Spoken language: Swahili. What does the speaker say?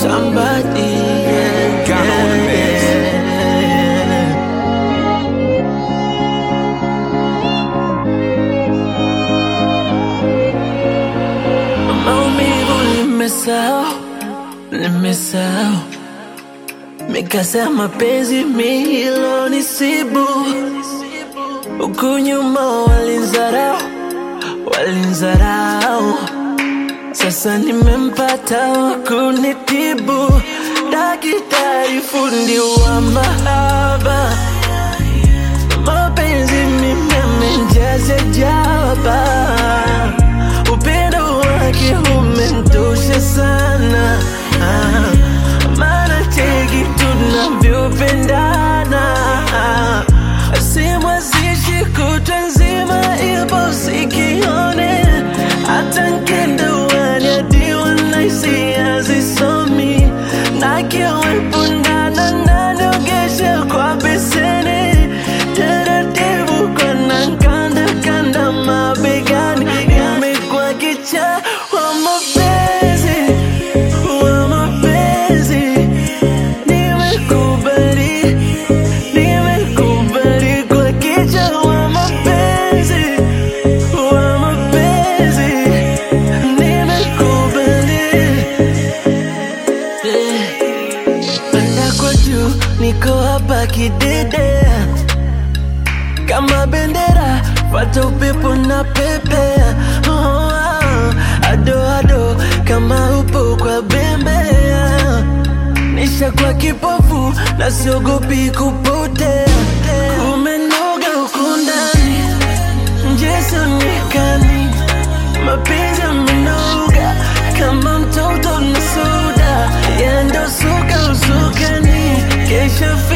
somebody. Yeah, Ghana on the mix. yeah. Maumivu nimesahau, nimesahau mikasa ya mapenzi mihilo nisibu huku nyuma walinzarau, walinzarau sasa nimempata wa kunitibu, daktari fundi wa mahaba, mapenzi mimi amenjaza jaba, upendo wake umentosha sana, ah, maana cheki tunavyopendana, simwazishi kutwa nzima ipo sikione hata nkenda uwani hadi wanaisi hazisomi na kiwepo ndana naniogesha kwa beseni taratibu kona nkanda kanda mabegani imekuwa kicha wa mapenzi wa mapenzi nimekubali nimekubali kwa kicha wa mapenzi wa mapenzi nimekubali panda kwa juu niko hapa kidedea kama bendera fata upepo na pepea oh, oh, ado ado kama upo kwa bembea nisha kwa kipofu na siogopi kupotea kumenoga huku ndani njesonikani mapenzi amenoga kama mtoto na soda yendo suka usukani kesha